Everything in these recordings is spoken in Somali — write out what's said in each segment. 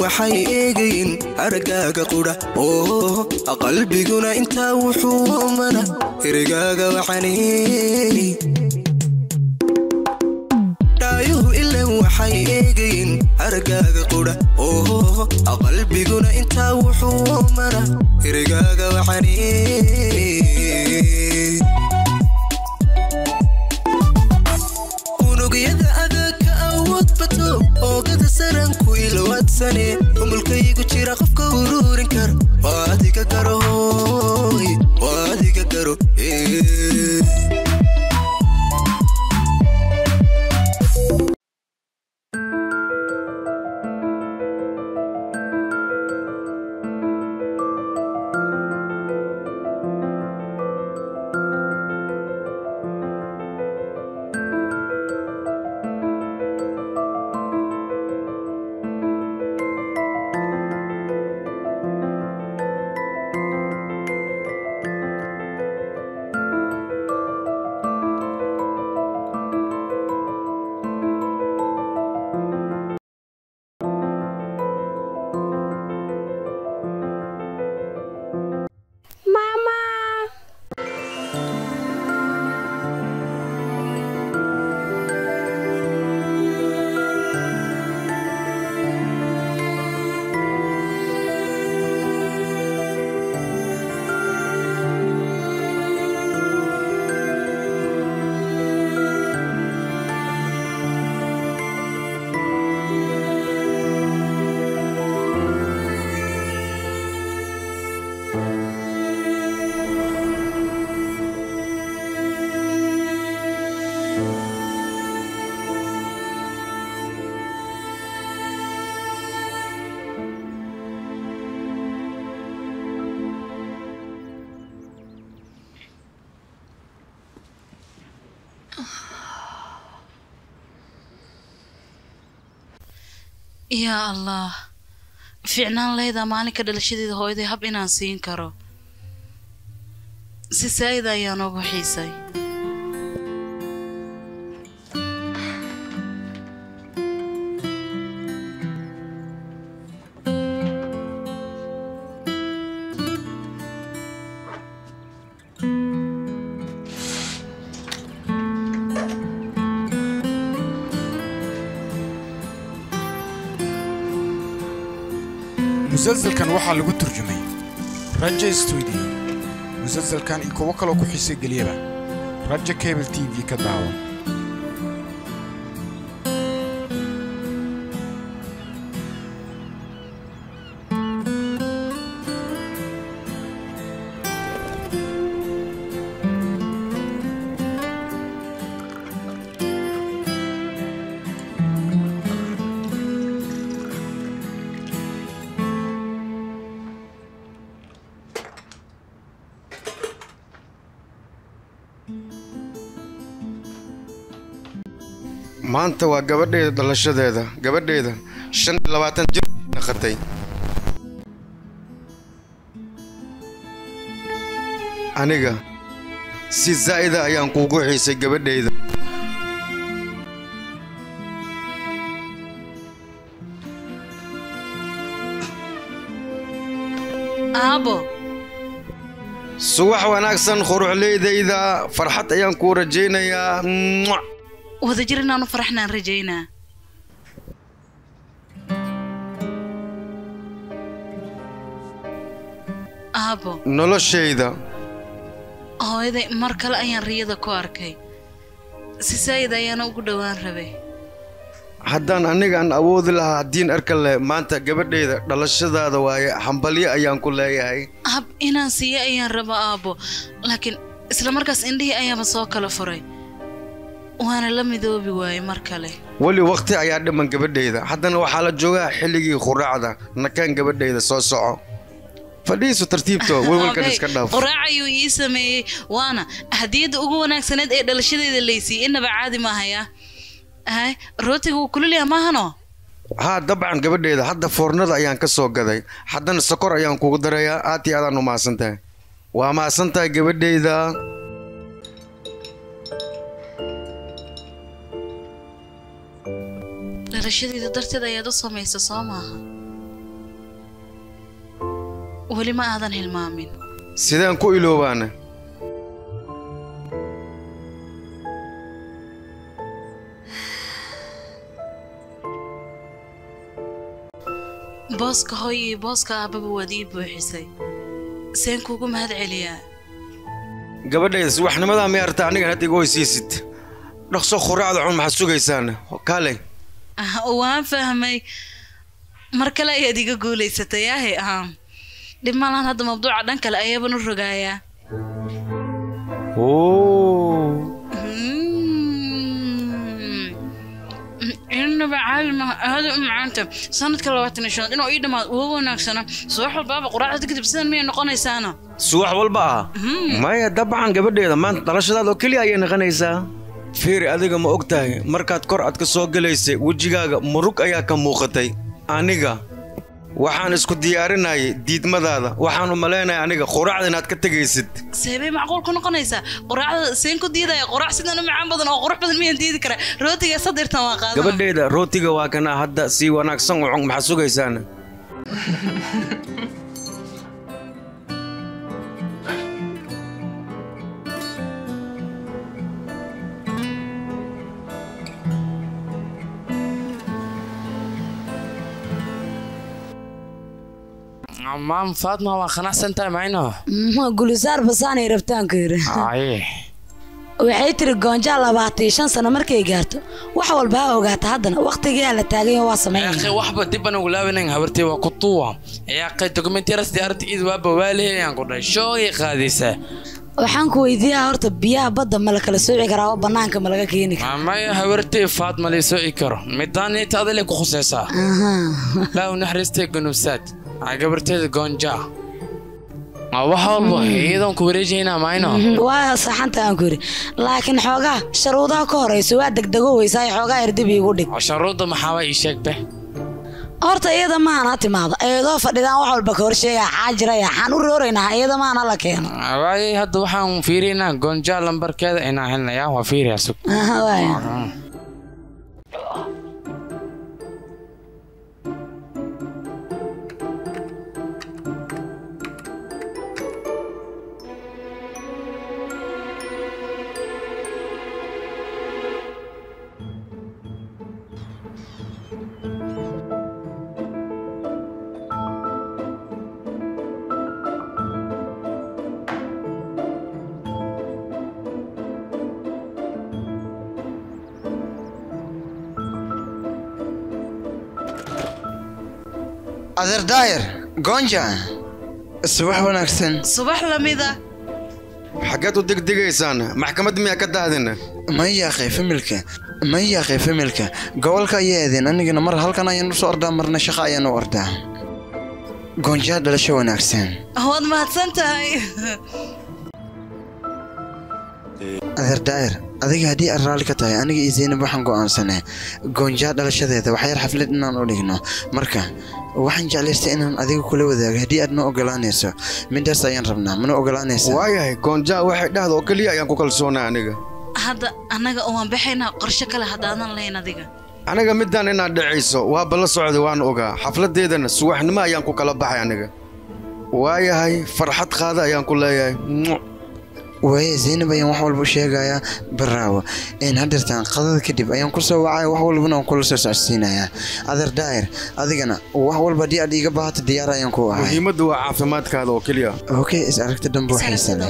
waxay eegayin aragaaga qudha oo qalbiguna intaa wuxuu mana erigaaga waxaaney dhaayuhu ilan waxay eegayin aragaaga qudha oo qalbiguna intaa wuxuu mana erigaaga waxaaney unugyada adagka awood bato oogada saranku ilowaadsane umulkaygu jira qofka uruurin kar waa adiga garo hooy waa adiga garo ee. Mama! yaa allah fiicnaan leydaa maalinka dhalashadeeda hooyaday hab inaan siin karo si saa'ida ayaan ugu xiisay musalsalkan waxaa lagu turjumay raja stuudio musalsalkan iyo kuwo kaloo ku xiise geliyaba raja cable t v ka daawan maanta waa gabadheeda dhalashadeeda gabadheeda shan iyo labaatan jir naqatay aniga si zaa'ida ayaan kuugu xiisay gabadheyda aabo subax wanaagsan quruxleydayda farxad ayaan kuu rajaynayaa Mwah! wadajir inaanu faraxnaan rajaynaa aabo noloshayda hooyaday mar kale ayaan riyada ku arkay si saa'id ayaana ugu dhowaan rabay haddaan anigaan awoodi lahaa haddiin arka leh maanta gabadheyda dhalashadaada waaye hambalyo ayaan ku leeyahay hab inaan siiyo ayaan raba aabo laakiin isla markaas indhihii ayaaba soo kala furay waana la midoobi waayey mar kale weli wakhti ayaa dhiman gabadheyda haddana waxaa la joogaa xilligii khuraacda nakaan gabadheyda soo soco fadhiisu tartiibto welwelkan Aabbe, iska dhaaf quraac ayuu ii sameeyey waana hadiyadda ugu wanaagsaneed ee dhalashadeeda laysiiyey innaba caadi maahaya hay rootiga wuu kululyaha maahano haa dabcan gabadheyda hadda foornada ayaan ka soo gaday haddana sokor ayaan kugu darayaa aad iyo aadaan u mahadsan tahay waa mahadsan tahay gabadheyda dhalashadeeda darteed ayaad u samaysa soo maaha weli ma aadan hilmaamin sideen ku iloobaana booska hooy iyo booska aabbaba waad ii buuxisay seen kuugu mahad celiyaa gabadhayda subaxnimadaa may arta anigan hadda iga hoysiisid dhaqso khuraacda cun maxaad sugaysaan kaalay Ah, waan fahmay mar kale ayaad iga guulaysatay ahe ah dhib malan hadda mabduuca dhan kale ayaaban u rogaayaa inaba caadi maha aada u macaanta sanadka labaatan iyo shanaad inuu ii dhammaad uga wanaagsana subax walbaaba quraacda kadib sidan miyay noqonaysaana subax walba ah maya dabcan gabadheeda maanta dhalashadaada oo keliya ayay naqanaysaa fiiri adiga ma og tahay markaad kor aad ka soo gelaysay wejigaaga murug ayaa ka muuqatay aniga waxaan isku diyaarinayay diidmadaada waxaan u malaynaya aniga quraacda inaad ka tegaysid seebay macquul ku noqonaysaa quraacda seen ku diidaya quraac sidan u macaan badan oo qurux badan miyaan diidi karaa rootiga sadirtan waa qaadana gabadheeda rootiga waa kana hadda si wanaagsan u cun maxaad sugaysaan maam faatma waa qanacsan tahay mayno gulisaar basaanay rabtaanku yidhi aye waxay tiri goonjaa labaatan iyo shan sano markay gaarto wax walba ha ogaata haddana wakhtigaa la taagayo waa yaaqe sameynaya waxba dib aan ugu laabanan habartay waa ku tuwa yaaqe dokumentyaras diyaaradda iid waaba waa lehelayaan ku dhahay shoogay qaadaysaa waxaan ku weydiiyaa horta biyaha badda ma la kala sooci karaa oo bannaanka ma laga keeni karaa maamaya habartay faatma liisoo i karo midaaniita adale ku khusaysaa Aha. laa u naxariistay gunubsaad aa gabarteeda goonjaa Aa, wax walba iyadoon ku wareejaynaa mayno waa saxanta aan ku yidhi laakiin xoogaa sharuudaha ka horeyso waa degdego weysaa xoogaa erdib iigu dhig sharuudda maxaaba ii sheegbe horta iyada maana timaado iyadoo fadhidaan wax walba ka horsheegaa xaajiraya xaan u rooraynaa iyada maana la keeno waayay hadda waxaan fiiriynaa goonjaa lambarkeeda inaan helnayaa waa fiiriyaa sug Aha, waaya. adeer daayir goonja subax wanaagsan subax lamida xaggeed u degdegaysaan maxkamad miyaa ka daadina ma yaaqay familka ma yaaqay familka gobolka ayaa aadeen anigana mar halkan ayaan usoo ordaa marna shaqo ayaan u ordaa goonjaa dhalasho wanaagsan waad mahadsan tahay adeer daayir adiga haddii aad raalli ka tahay aniga iyo zaynab waxaan go'aansanay goonjaa dhalashadeeda waxyar xaflad inaan u dhigno marka waxaan jeclaystay inaan adiga kula wadaago haddii aad ma ogolaanayso midaas ayaan rabnaa mana ogolaanaysa waayahay goonjaa waxay dhahda oo keliya ayaan ku kalsoonay aniga hadda annaga waan baxaynaa qorshe kale haddaadan lahayn adiga aniga midaan inaad dhacayso waaba la socday waan ogaa xafladeedana subaxnimo ayaan ku kala baxay aniga waayahay farxad qaada ayaan ku leeyahay Mwah. waaye zaynab ayaan wax walba u sheegayaa baraawo een hadeertaan qadada kadib ayaan ku soo wacaya wax walbana waan kula soo socodsiinayaa adeer daayir adigana wax walba haddii aad iiga baahato diyaar ayaan ku ahay muhiimaddu waa caafimaadkaada oo keliya okay is aragta dambe waxaysa leh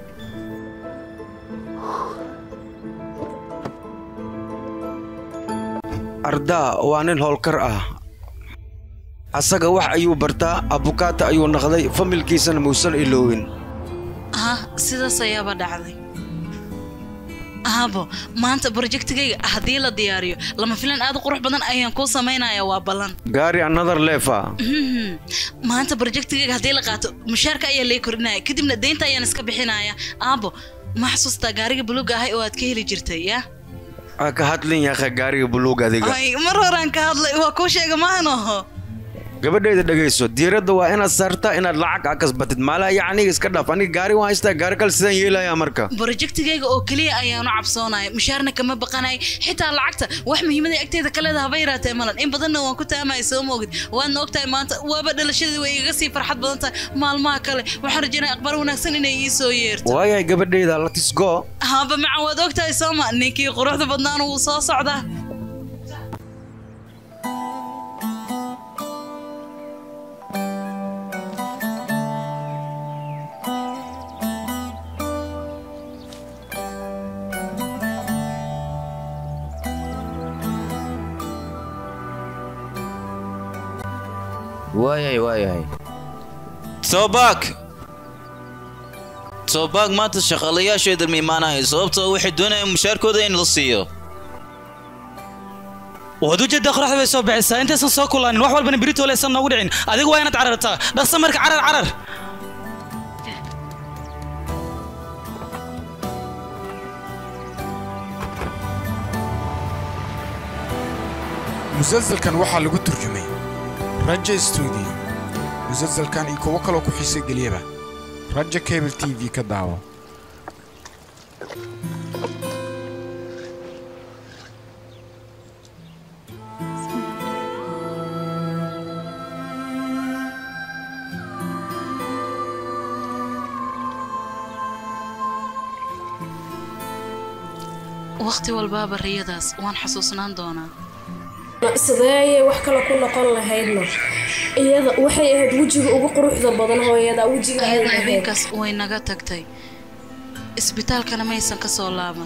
ardaa waa nin howlkar ah asaga wax ayuu bartaa abukaata ayuu naqday familkiisana muusan iloowin ah sidaas ayaaba dhacday aabo maanta brojektigayga haddii la diyaariyo lama filan aad u qurux badan ayaan kuu samaynayaa waa ballan gaari another lefa Mhm. maanta brojektigayga haddii la qaato mushaarka ayaa lee kordhinaya kadibna deynta ayaan iska bixinaya aabo ma xasuustaa gaariga buluuga ahay oo aad ka heli jirtay ya aa ka hadlin yaakha gaariga buluug adiga ay mar horaan ka hadlay waa kuu sheega maanoho gabadheeda dhegayso diiradda waa inaad saartaa inaad lacag a kasbatid maalaha yacniga iska dhaaf aniga gaari waan haystaa gaari kale sidaan yeelayaa marka brojektigayga oo keliya ayaanu cabsoonaya mushaarna kama baqanay xitaa lacagta wax muhiimada agteeda kaleeda haba yaraatee malan in badanna waan ku taamaya soo moogid waadna ogtahay maanta waaba dhalashadii way igaga sii farxad badan tahay maalmaha kale waxaan rajaynaya aqbaar wanaagsan inay ii soo yeerto waayahay gabadheeda latisgo haba macan waad ogtahay sooma ninkii quruxda badnaana wuu soo socdaa waayahay waayahay toobaak toobaak maanta shaqaalayaasheeda ma imaanahay sababtoo waxay doonayaan mushaarkooda in la siiyo waad ujeeddaa qoraxda bay soo bixisaa intaysan soo kulaanin wax walbana berito laysan noogu dhicin adigu waa inaad carartaa dhaqsa marka carar carar musalsalkan waxaa lagu turjumay raja stuudio musalsalkan iyo kuwo kaloo ku xiise geliyaba raja cable t v ka daawo waqti walbaaba riyadaas waan xasuusnaan doonaa sidee ayay wax kale ku noqon lahaydna iyada waxay ahayd wejiga ugu quruxda badan hooyada wejiga ay ayada lahayd habeenkaas way naga tagtay isbitaalkana maysan ka soo laaban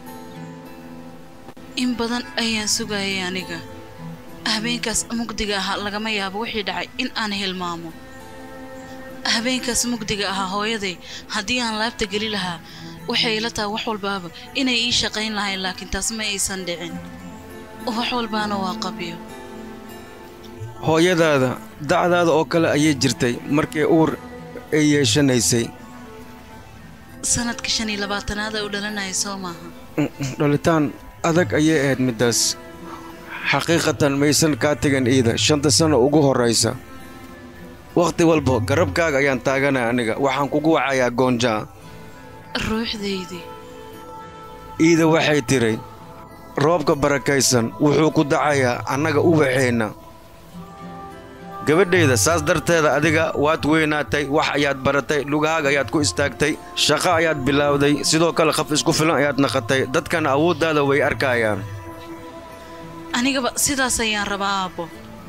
in badan ayaan sugayay aniga habeenkaas mugdiga ahaa lagama yaabo wixii dhacay in aan hilmaamo habeenkaas mugdiga ahaa hooyaday haddii aan laabta geli lahaa waxay ila tahay wax walbaaba inay ii shaqayn lahayn laakiin taas ma aysan dhicin wax walbaana waa qabyo hooyadaada dacdaada oo kale ayay jirtay markii uur ay yeeshanaysay sanadka shan iyo labaatanaad ay u dhalanaya soo maaha Mm, mm, dhalitaan adag ayay ahayd middaas xaqiiqatan maysan kaa tegan iida shanta sano ugu horraysa wakhti walba garabkaaga ayaan taaganaya aniga waxaan kugu wacayaa goonjaa ruuxdaydii iida waxay tidhi roobka barakaysan wuxuu ku dacayaa annaga ubaxeenna gabadhayda saas darteeda adiga waad weynaatay wax ayaad baratay lugahaaga ayaad ku istaagtay shaqo ayaad bilaawday sidoo kale qaf isku filan ayaad naqatay dadkana awooddaada way arkayaan anigaba sidaas ayaan rabaa aabbo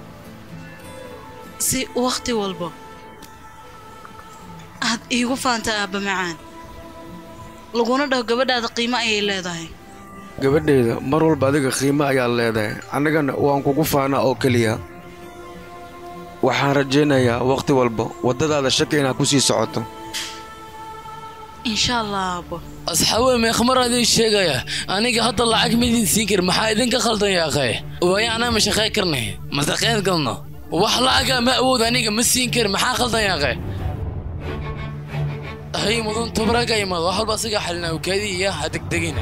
si wakhti walba aad iigu faanta aabba macaan laguna dhaho gabadhaada qiimo ayay leedahay gabadhayda mar walba adiga qiimo ayaad leedahay annagana waan kugu faanaa oo keliya waxaan rajaynayaa wakhti walba waddadaada shaki inaad ku sii socoto insha allah aabbo asxaawe meekhmar idin sheegaya aniga hadda lacag ma idin siin karin maxaa idinka khaldan yaaqee waayo anaa ma shaqayn karnay ma shaqayn galno wax lacaga ma awood aniga ma siin karin maxaa khaldan yaaqee hay mudan tubraga imaado wax walba asiga xalina ukaadii iyo ha degdegina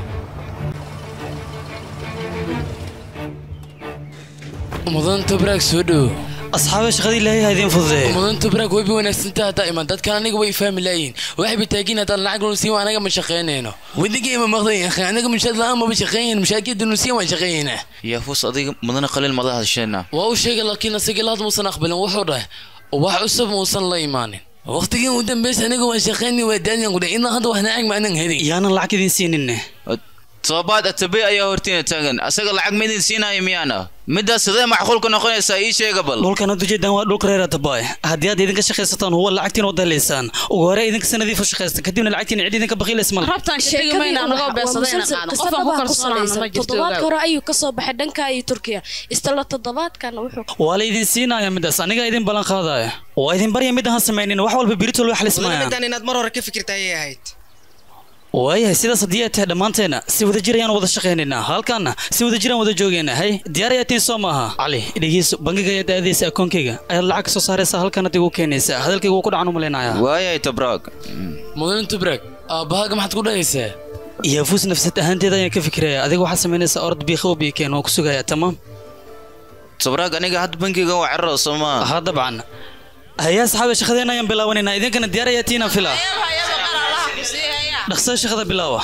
mudan tubrag soo dhow asxaabe shaqadii ilaahay ha idiin fududeeyo mudan tubrag way bi wanaagsantaa haddaa iman dadkan aniga way fahmi laayihin waxay ba taagin haddaan lacag nusiin waa anaga ma shaqaynayno wadiga ima maqdan yahay anaga mushaad la'aan maba shaqaynayn mushaadkeeda nusiin waan shaqaynaynaa yaafus adiga mudana qaliil mada hadasheenna waa u sheegay laakiin asaga laad muusan aqbalin wuxuu dhahay wax cusub muusan la imaanin waqtigii u dambaysa aniga waan shaqaynay waa daaniyan qudhay inaa hadda wax nacag ma anan helin yaanan lacag idiin siininne toobaad atabey ayaa hortiina taagan asaga lacag ma idin siinaayo miyaana middaas sidee macquulka noqonaysaa ii sheega bal dhulkan ad ujeedaan waa dhulka reer atabaay haddii aad idinka shaqaysataan huwa lacagtiin wada helaysaan ugu hore idinka sanadiifa shaqaysta kadibna lacagtiin cid idinka baqiilays male rabtaan sheegmayna anagoo beesadayna qaano qofaan ku kalsoonaana ma jirto toddobaadka hore ayuu kasoo baxay dhanka iyo turkiya istala toddobaadkana wuxuu waa la idin siinaya middaas anigaa idin ballan qaadaya waa idin barya mid ahaan samaynin wax walba biritol way xalismayaan midaan inaad mar hore ka fikirta ayay ahayd waayahay sidaas haddii ay tahay dhammaanteena si wada jir ayaan wada shaqaynaynaa halkaana si wada jiraan wada joogaynaa hay diyaar ayaa tiin soo maaha cali dhegeyso bangiga ayaad aadaysa akoonkayga ayaad lacag ka soo saaraysaa halkan adigu keenaysaa hadalkayga wuu ku dhacan u malaynayaa waayahay tabraag mudan tubrag aabbahaaga maxaad ku dhahaysaa yaafus nafsad ahaanteeda ayaan ka fikiraya adiga waxaad samaynaysaa orod biikha oo biikeen waa ku sugayaa tamaam sabraag aniga hadda bankiga waa cararo soo maa ha dabcan hayaa saxaabe shaqadeena ayaan bilaawanaynaa idinkana diyaar ayaa tiina fila dhaqsada shaqada bilaawa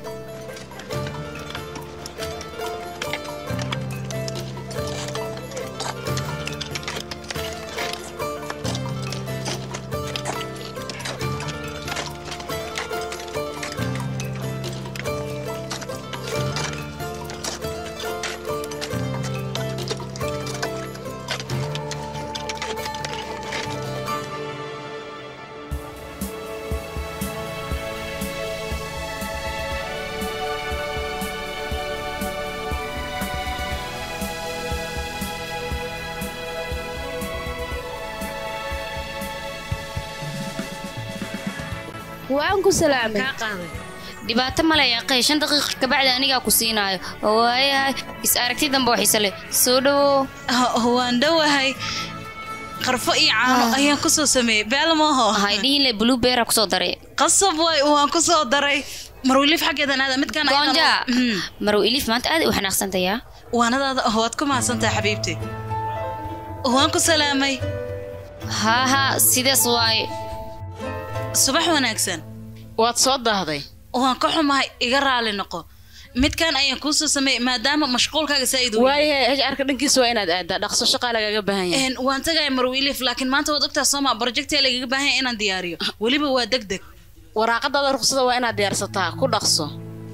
waan ku salaamay dhibaato male yaqay shan daqiiqa kabacdi anigaa ku siinaayo waayahay is aragti dambe oo xiise leh soo dhawow waan dhowahay qarfo iyo caano ayaan ku soo sameeyey beelmooho hay dhihin le blueberry kusoo daray qasab waay waan ku soo daray marwiliif xaggeedan aada midkaan goonja marow ilif maanta aad u xanaaqsantayaa waanadaada waad ku mahadsantahay xabiibti waan ku salaamay haa haa sidaas waaye subax wanaagsan waad soo daahday waan ka xumahay iga raali noqo midkaan ayaan kuu soo sameeyey maadaama mashquulkaaga saa'id u waayahay hrka dhankiisa waa inaad aadaa dhaqso shaqaa lagaga baahan yahay waan tagaya marwiilif laakiin maanta waad ogtaa sooma projectia lagaga baahan yahay inaan diyaariyo weliba waa deg deg waraaqadaada ruqsada waa inaad diyaarsataa ku dhaqso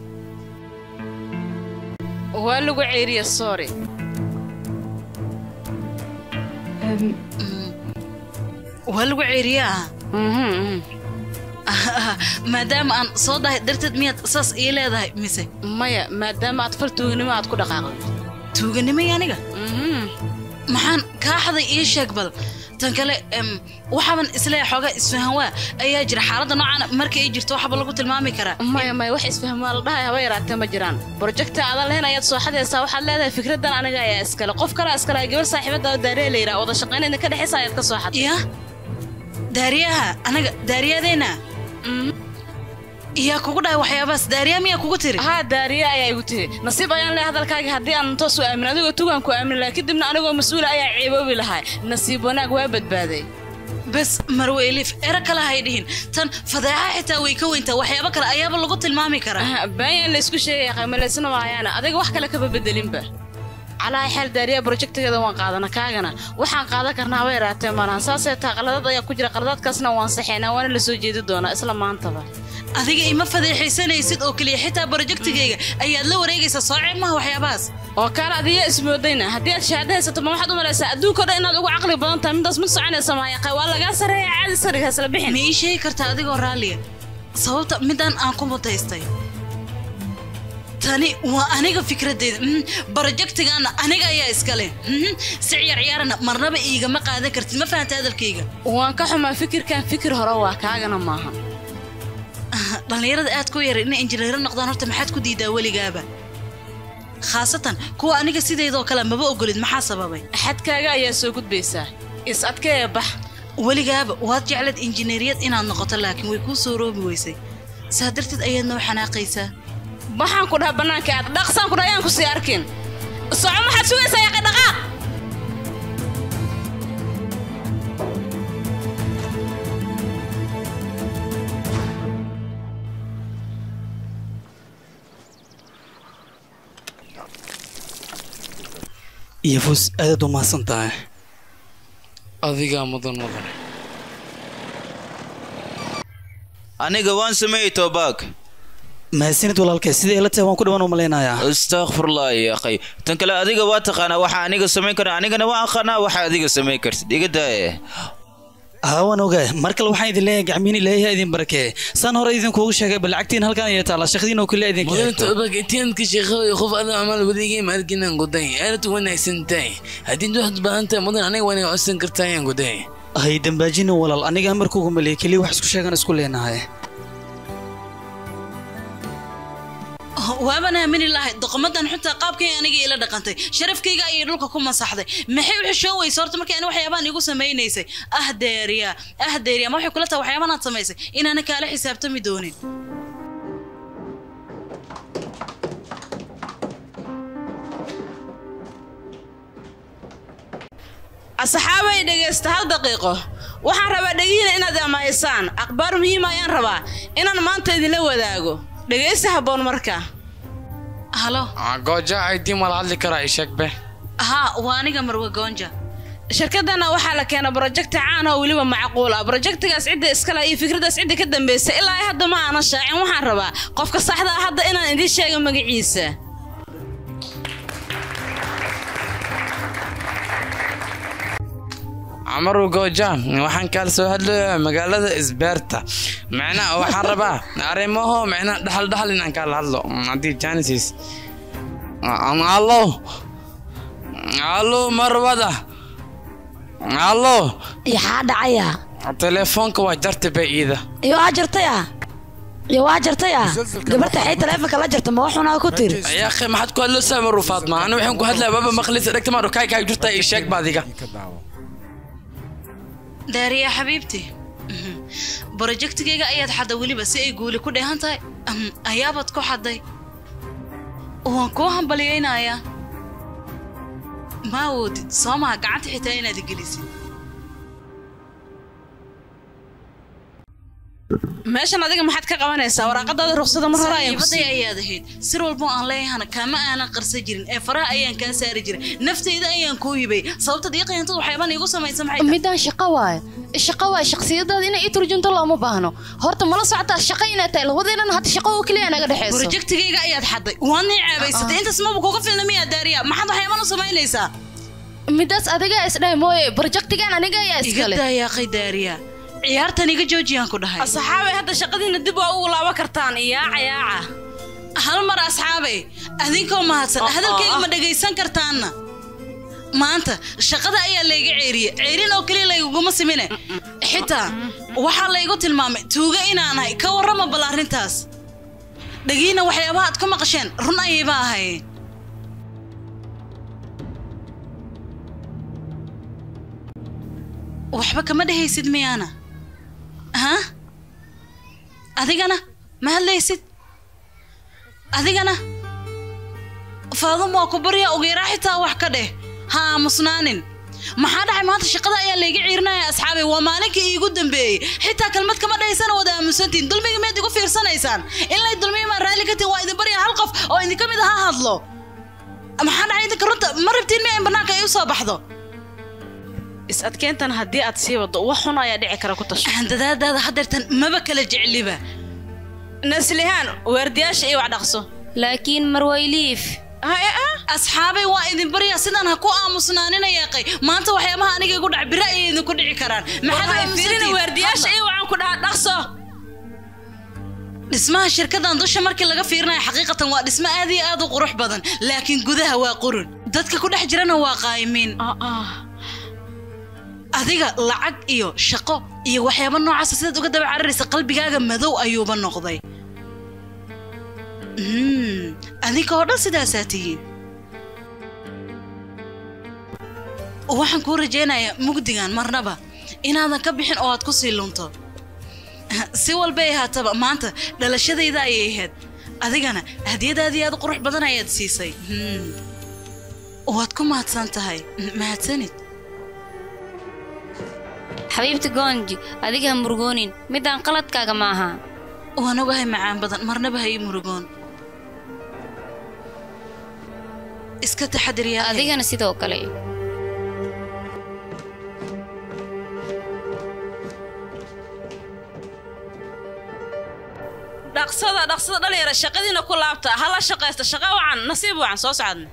waa lagu ceeriya sorry waa lagu ceeriyaa maadaama aan soo dahay darteed miyaad saas ii leedahay mise maya maadaama aad fal tuuganimo aad ku dhaqaaqday tuuganimay aniga maxaan kaa xaday ii sheeg bal tan kale waxaaban isleeya xoogaa isfahan waa ayaa jira xaaladda noocan marka ay jirto waxba lagu tilmaami karaa maya maya wax isfahan waa la dhahay haba yaraatee ma jiraan projecta adan lehen ayaad soo xadaysaa waxaad leedahay fikradan aniga ayaa iskale qof kale iskale gabar saaxiibada oo daariya la yidhaha wada shaqaynayna ka dhexaysa ayaad ka soo xaday ya daariyaha anaga daariyadeena yaa kugu dhahay waxyaabahaas daariya miyaa kugu tiri haa daariya ayaa igu tiri nasiib ayaan leehay hadalkaaga haddii aan toos u aamin adigoo tugaan ku aamin laha kadibna anigoo mas-uula ayaa ceeboobi lahaa nasiib wanaag waa badbaaday bes marweylif ero kale hay dhihin tan fadeexa xitaa way ka weyntaa waxyaabo kale ayaaba lagu tilmaami karaa baayaan laysku sheegaya qiimalaysna maayaana adiga wax kale kaba bedelinba calaa xeel daariya projectigeeda waan qaadana kaagana waxaan qaadan karnaa haba yaraatee malahan saasee taa qaladad ayaa ku jira qaladaadkaasna waan saxeynaa waana la soo jeedi doonaa isla maantaba adiga ima fadeexaysanaysid oo keliya xitaa projectigayga ayaad la wareegaysaa soo ceeb maha waxyaabahaas oo kaale adiya ismoodayna haddii aad shahaado haysato ma waxaad u malaysaa adduunka o dhan inaad ugu caqli badan tahay midaas mid soconaysa maayaqa waa lagaa sareeya caadi sariga isla bixin ma ii sheegi kartaa adigoo raalliya sababta midaan aan ku mutaystay tani waa aniga fikradeyda projectigaana aniga ayaa iskale si ciyaar ciyaarana marnaba iigama qaadan kartid ma fahanta hadalkayga waan ka xumaa fikirkan fikir hore waa kaagana maaha dhallinyarada aad ku yaray inay injineero noqdaan horta maxaad ku diidaa weligaaba khaasatan kuwa aniga sideedoo kale maba ogolid maxaa sababay xadkaaga ayaa soo gudbaysaa is adkee bax weligaaba waad jeclaed injineeriyad inaad noqoto laakiin way kuu soo roobi weysay saa darteed ayaad noo xanaaqaysaa waxaan ku dhaha bannaanka aad dhaqsaan ku dhaha ayaan ku sii arkin soco maxaad sugaysaa yaqi dhaqaaq yafus aadaad u mahadsan tahay adigaa mudan mudan aniga waan sameeyey toobaag mahadsanid walaalkay sidai ila tahay waan ku dhawaan u malaynayaa astaakfirullah ya akhay tan kale adiga waa taqaanaa waxa aniga samayn kara anigana waan aqaanaa waxa adiga samayn kartid iga daaye haa waan ogaay mar kale waxaan idin leeyahay gacmiin ilaahay idin barakee saan hore idinkuugu sheegay bal lacagtiin halkan ayay taala shaqadiin oo kale idinka mudanta obag itianka sheekada qof ada amal wadigay maalkinan guday aad u wanaagsan tahay haddii waxaad baahan tahay mudan aniga waan codsan kartaa ayaan guday hay dambaajina walaal aniga markuugu maleeyay keliya wax isku sheegan isku leenahay waaban aamini lahay doqomadan xuntaa qaabkay aniga ila dhaqantay sharafkayga ayay dhulka ku masaxday maxay u xishoon weysa horta markii ani waxyaabaan igu samaynaysay ah deeriya ah deeriya ma waxay kula tahay waxyaabaan aad samaysay inaana kaala xisaabtami doonin asxaabay dhegaysta hal daqiiqo waxaan rabaa dhegihiina inaad amaysaan akhbaar muhiim ayaan rabaa inaan maanta idinla wadaago dhegaysta habboon marka halo gooja aydii mala hadli karaa ishegbe haa waa aniga marwe goonja shirkadana waxaa la keenay brojekti caan oo weliba macquul ah brojektigaas cidda iskale iyo fikradaas cidda ka dambaysa ilaa ay hadda ma aanan shaacin waxaan rabaa qofka saxda ah hadda inaan idiin sheego magaciisa camaru gooja waxaan kaala soo hadlayaa magaalada isbeerta macnaha waxaan rabaa arrimaho macnaha dhaxal dhaxal inaan kaala hadlo haddii janisis allo allo marwada allo yaxaa dhacaya telefoonka waa jarta bay iida iyo waa jartaya iyo waa jartaya gabarta xay taleefonka la jarta ma waxunaa ku tiri يا اخي ما حد كل لسه مرو فاطمه انا وحين كو هدلا بابا مخلص دكت مارو كاي كاي جرتا اي شيك بعديك daariya xabiibti Mhm. brojektigayga ayaad xadday weliba si ay guuli ku dheehan tahay Mhm, ayaabaad ku xadday waan kuu hambalyaynayaa ma awoodid soo maha gacanta xitaa inaad gelisid meeshan adiga maxaad ka qabanaysaa waraaqadaada ruqsada mar hore ayaan ku saaxiibaday ayaad ahayd sir walbo aan leeyahana kaama aanan qarsan jirin ee faraha ayaan kaa saari jiray naftayda ayaan kuu hibay sababta diiqayantada waxyaabaan iigu samaysa maxay tahay? midaan shaqo waaye shaqo waaye shakhsiyadaada inay ii turjunto looma baahno horta mala socotaa shaqo inaad tahay labadeennana hata shaqo oo keliya naga dhexeyso brojektigayga ayaad xadday waad nii ceebaysatay intaas maba kuga filna miyaa daariya maxaad waxyaabaan u samaynaysaa midaas adigaa isdhahay mooye brojektigan aniga ayaa iga iskale daayaaqay daariya ciyaartan iga joojiyaan ku dhahay asxaabay hadda shaqadiina dib waa ugu laaban kartaan yaaca yaaca hal mar asxaabay adinkoo mahadsan hadalkayga ma dhegaysan kartaanna maanta shaqada ayaa layga ceeriye ceerin oo keliya layguguma simine xitaa waxaa laygu tilmaamay tuuga inaanahay ka warrama bal arrintaas dhagiina waxyaabaha aad ku maqasheen run ayayba ahayn waxba kama dhehaysid miyaana ha adigana ma hadlaysid adigana faadum waa ku barya ogeeraa xitaa wax ka dheh ha aamusnaanin maxaa dhacay maanta shaqada ayaa layga ciirinaya asxaabay waa maalinkii iigu dambeeyey xitaa kalmad kama dhahaysana wada aamusantiin dulmiga miyaad igu fiirsanaysaan in lay dulmiya maa raalli ka tihin waa idin barya hal qof oo idinka mid aha hadlo maxaa dhacay idinka runta ma rabtiin miya in bannaanka ay u soo baxdo is adkeyntan haddii aad sii waddo wax xun ayaa dhici kara ku tasho handadaadaada hadeertan maba kala jecliba naslihaan waardiyaasha iyo wax dhaqso laakiin marwayliif asxaabay waa idin baryaa sidaan ha ku aamusnaanina yeeqay maanta waxyaabaha aniga igu dhac bira ayay idinku dhici karaan fiirina waardiyaasha iyo waxaan ku dhahaa dhaqso dhismaha shirkadan dusha markii laga fiirinayo xaqiiqatan waa dhismo aad iyo aad u qurux badan laakiin gudaha waa qurun dadka ku dhex jirana waa qaayimiin adiga lacag iyo shaqo iyo waxyaaba noocaasa sidaad uga daba cararaysa qalbigaaga madow ayuuba noqday Mm, adinka oo dhan sidaasaa tihiin waxaan kuu rajaynayaa mugdigan marnaba inaadan ka bixin oo aad ku sii lunto si walbay ahaataba maanta dhalashadayda ayay ahayd adigana hadiyadaadii aad u qurux badan ayaad siisay Hmm. waad ku mahadsan tahay mahadsanid xabiibti goonji adiga ha murugoonin midaan qaladkaaga ma aha waan ogahay macaan badan marnaba ha ii murugoon iska taxadir yaa adigana sidoo kale dhaqsada dhaqsada dhalinyara shaqadiina ku laabta hala shaqaysta shaqa wacan nasiib wacan soo socodna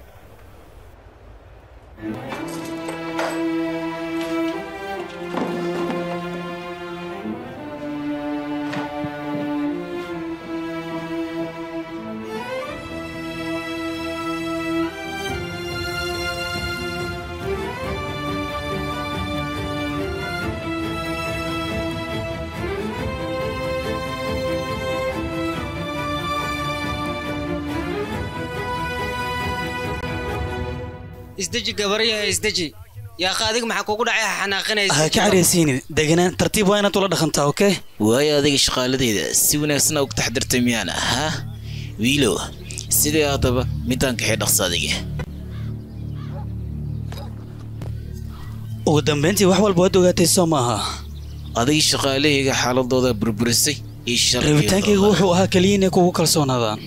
isdeji gabaryaha isdeji yaaqa adiga maxaa kugu dhacay xanaaqinaysa ha ka careysiinin deganaan tartiib waa inaad ula dhaqantaa okay waayo adiga shaqaaladayda si wanaagsan ugu taxdirtay miyaana ha wiilow sidii haddaba midaan kaxee dhaqsa adiga ugu dambayntii wax walba waad ogaatay soo maaha adig shaqaalahayga xaaladooda burburisay iyo rabitaankaygu wuxuu ahaa keliya inay kugu kalsoonaadaan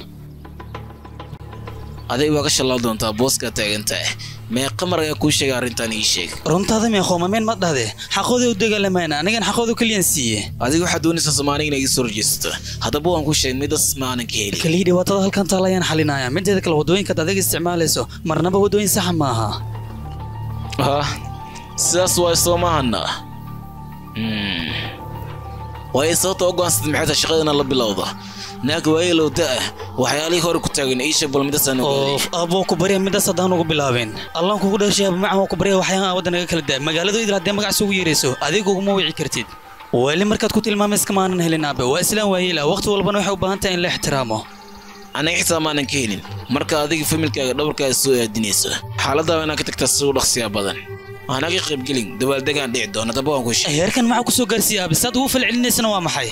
adig waa ka shallaa doontaa booskaa taagantaa mee qamar ayaa kuu sheegay arrintan ii sheeg runtaada mee qoomameen ma dhahde xaqooda u dagaalamayna anigan xaqooda keliyan siiye adiga waxaad doonaysaa soomaaliga inay iga soo rajeysato haddaba waan ku sheegay midas ma aanan ka helin keliya dhibaatada halkan taala ayaan xalinaya mideeda kale waddooyinkaad adiga isticmaalayso marnaba waddooyin saxa maaha ha sidaas waay soo maahana waayo sababta u go'aansatay maxay tahay shaqadana la bilowda naag waayeelow da'ah waxyaalihii hore ku taagan ii sheeg bal midasaan oof aboo ku barya midaas haddaan ugu bilaabin allaan kugu dhashay abamacan waa ku barya waxyaan wadda naga kala daa magaaladu idil haddee magac isugu yeerayso adiga uguma wici kartid weli markaad ku tilmaamay iskama aanan helin aabe waa islaan waayeela waqti walbana waxay u baahan tahay in la ixtiraamo aniga xitaa maanan ka helin marka adiga familkaaga dhabarkaaga soo aadinayso xaaladdaa waa inaad ka tagtaa si u dhaqsiyaa badan anaga qaybgelin dabaaldegaan dhici doona daba waan ku sheegay heerkan maxaa ku soo gaarsiiya aabe saad ugu falcelinaysana waa maxay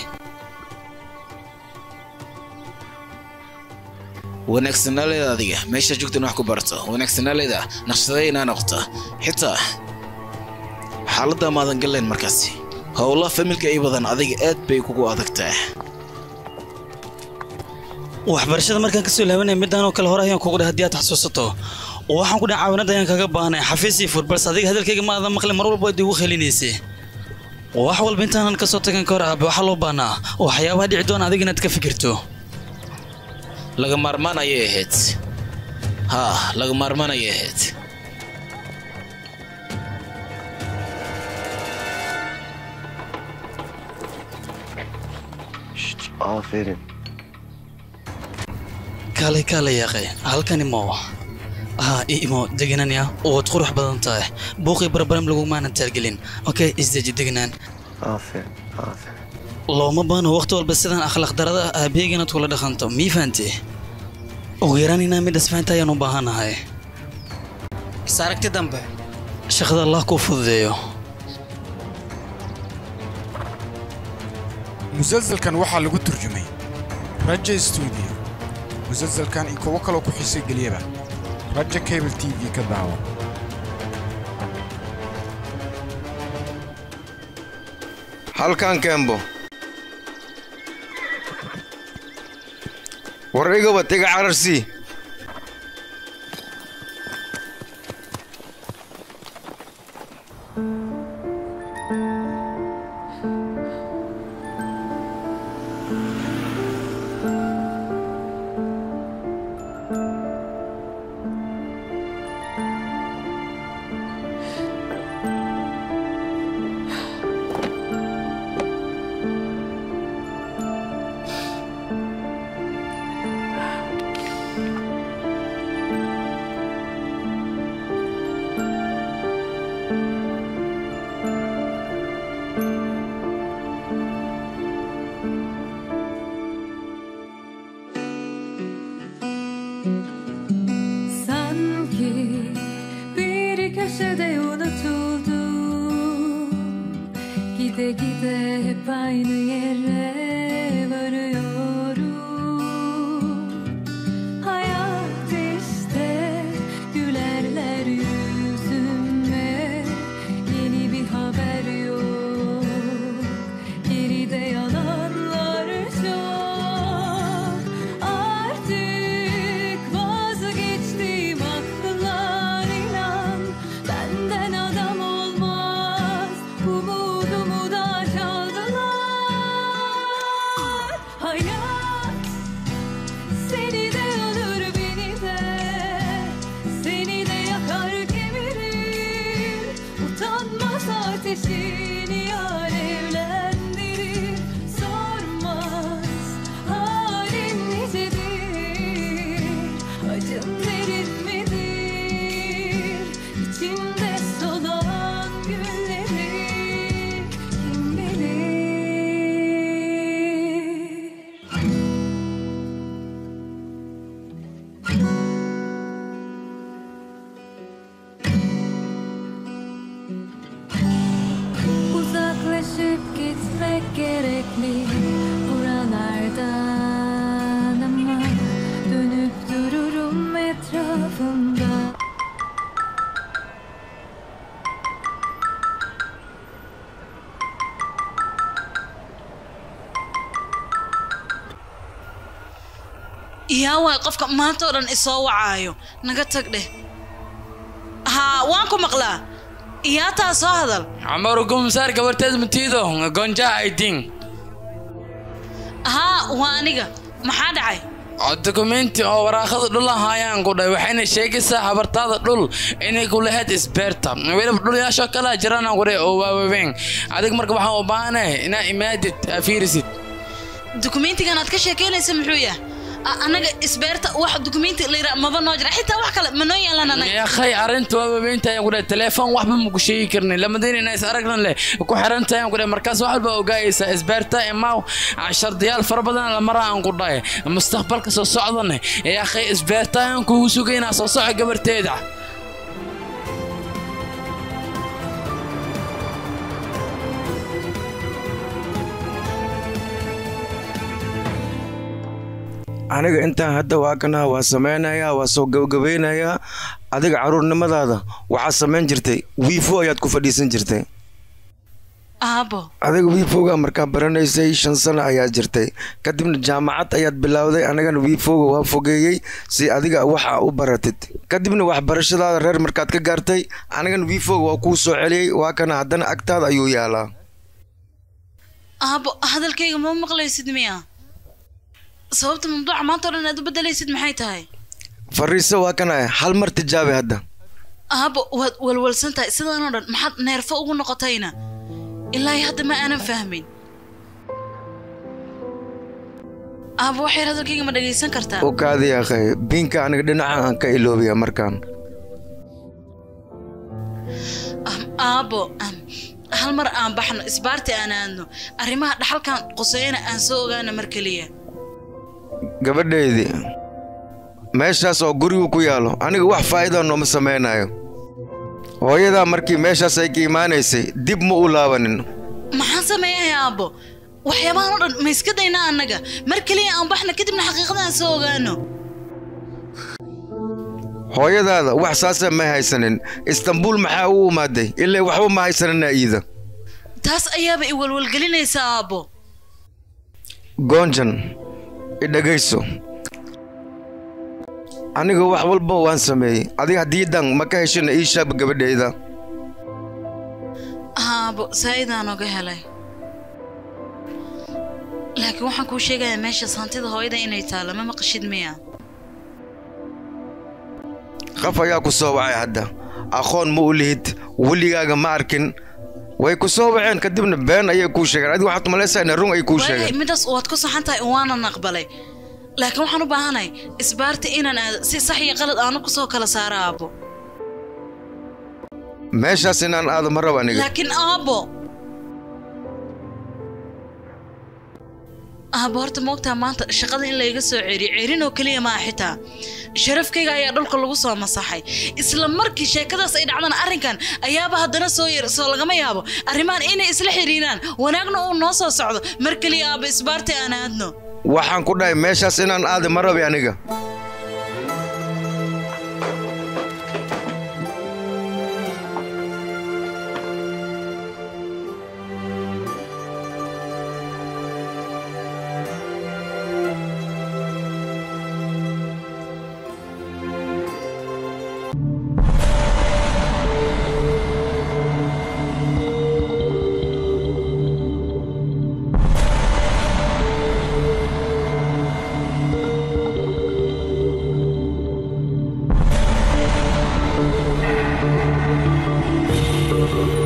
wanaagsanaaleda adiga meesha joogtan wax ku barto wanaagsanaaleda naqshadee inaa noqoto xitaa xaaladda maadan gallayn markaasi howlaha familka ii badan adiga aad bay kugu adagtaa waxbarashada markaan kasoo laabanaya midaan oo kale hore ayaan kugu dhahay haddii aad xasuusato waxaan ku dhahay caawinada ayaan kaga baahnay xafiis iyo fur balse adiga hadalkayga ma aadan maqlin mar walba waad igu khelinaysay wax walba intaanan kasoo tagan ka hor aabe waxaa loo baahnaa waxyaabaha dhici doona adiga inaad ka fikirto laga maarmaan ayay ahayd haa laga maarmaan ayay ahayd Aferin. kaalay kaalay yaaqay halkan imo haa i imo degananya waad qurux badan tahay buuqii barbaram lagumaanan taalgelin okay isdeji degnaan Aferin. Aferin. looma baano waqti walba sidaan akhlaaq darada ah aabeyga inaad kula dhaqanto mii fahanti ugu yaraan inaa mid isfahanta ayaan u baahanahay is aragti dambe shaqada allah kuu fududeeyo musalsalkan waxaa lagu turjumay raja stuudio musalsalkan iyo kuwo kaloo ku xiisay geliyaba raja cable t v ka daawo halkan kembo war igaba tiga cararsii Sanki bir köşede unutuldum Gide gide hep aynı yere varıyorum Hayat işte gülerler yüzüme Yeni bir haber yok Geride yalanlar çok Artık vazgeçtim aklından inan Benden adam olmaz Umudumu da çaldılar Hayat seni de alır beni de Seni de yakar kemirir Utanmaz ateşini alevlendirir Sormaz halim nicedir Acım derin midir İçimde solan gülleri Kim bilir yaa waay qofka maanta oo dhan isoo wacaayo naga tag dheh haa waan ku maqlaa yaa taa soo hadal camaru gumsaar gabarteed matiido gonja aydin haa waa aniga maxaa dhacay dokumenti oo waraaqada dhul ahaayaan ku dhahay waxayna sheegaysaa habartaada dhul inay ku lahayd isbeerta weliba dhulyaashoo kale jirana ku dhahay oo waawaweyn adig marka waxaan u baahanahay inaa imaadid aa fiirisid dukumentigan aad ka sheekeynaysa muxuu yahay A- annaga isbeerta wax dukumenti la yidhaa maba noo jira xitaa wax kale ma noo yeelan anaga yakhay arrinta waawaweynta ayaan ku dhahay telefoon waxba maku sheegi karnin lamadin inaa is aragnan leh ku xirantahay ayaan ku dhahay markaas wax walba ogaayaysaa isbeerta imaaw shardiyaal fara badan la maraa aan ku dhahay mustaqbalka soo socdane yakhay isbeerta ayaan kugu sugaynaa soo soco gabarteeda aniga intaan hadda waa kana waa samaynayaa waa soo gabagabeynayaa adiga caruurnimadaada waxaa samayn jirtay wiifo ayaad ku fadhiisan jirtay aabo adiga wiifoga markaa baranaysay shan sano ayaad jirtay kadibna jaamacad ayaad bilowday anigana wiifoga waa fogeeyey si adiga waxa u baratid kadibna waxbarashadaada reer markaad ka gaartay anigana wiifoga waa kuu soo celiyey waa kana haddana agtaada ayuu yaalaa aabo hadalkayga ma maqlaysid miya sababta mamduuca maanta oo dhan aad u bedelaysid maxay tahay fariiso waa kana hal mar tijaabi hadda aabo waad walwalsan tahay sidaanoo dhan maxaad neerfo ugu noqotayna ilaahi hadda ma aanan fahmin aabo waxyar hadalkayga ma dhagaysan kartaa u kaadi akhay biinka aniga dhinaca aan ka iloobiya markaan aabo am, hal mar aan baxno isbaarti aan aadno arrimaha dhaxalkan quseeyana aan soo ogaano mar keliya gabadhaydii meeshaas oo gurigu ku yaalo aniga wax faa'iida nooma samaynayo hooyadaa markii meeshaas ay ka imaanaysay dib ma u laabanin maxaan sameeyahay aabbo waxyaabahan oo dhan ma iska daynaa annaga mar keliya aan baxno kadibna xaqiiqada aan soo ogaano hooyadaada wax saasa may haysanin istanbuul maxaa u imaaday ilaa waxba ma haysanina iida taas ayaaba i walwalgelinaysa aabbo goonjan idhagayso aniga wax walba waan sameeyey adiga haddiidan ma ka heshina ii shaaba gabadhayda aabbo saa'idaan oga helay laakiin waxaan kuu sheegayaa meeshaas hantida hooyada inay taalo ma maqashid miya qaf ayaa ku soo wacay hadda aqoon ma u lihid weligaaga ma arkin way ku soo waceen kadibna been ayay kuu sheegeen adiga waxaad malaysaa ina run ay kuu waagahay sheegeen midaas waad ku saxan tahay waanan aqbalay laakiin waxaan u baahanahay isbaarta inaan aado si sax iyo qalad aanu kusoo kala saaro aabbo meeshaas inaan aado ma rabo aniga laakiin aabbo aabbo horta moogtaa maanta shaqada in layga soo ceriyo cerin oo keliya maa xitaa sharafkayga ayaa dhulka lagu soo masaxay isla markii sheekadaas ay dhacdana arrinkan ayaaba haddana soo yar soo lagama yaabo arrimahan inay isla xiriiraan wanaagna uu noo soo socdo mar keliya aabbo isbaarta aan aadno waxaan ku dhahay meeshaas inaan aado ma rabi aniga Thank you.